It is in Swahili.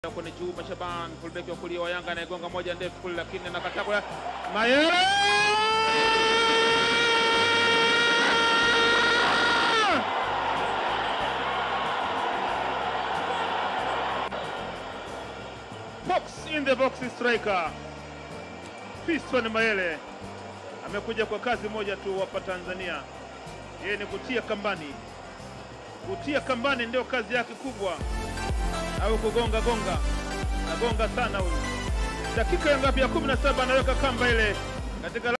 kwenye Juma Shaban, fullback wa kulia wa Yanga anayegonga moja ndefu kule, lakini anakataa kwa Mayele. Box in the box striker Fiston Mayele amekuja kwa kazi moja tu hapa Tanzania, yeye ni kutia kambani. Kutia kambani ndio kazi yake kubwa, au kugonga gonga, agonga sana huyu. Dakika ya ngapi? Ya 17 anaweka kamba ile katika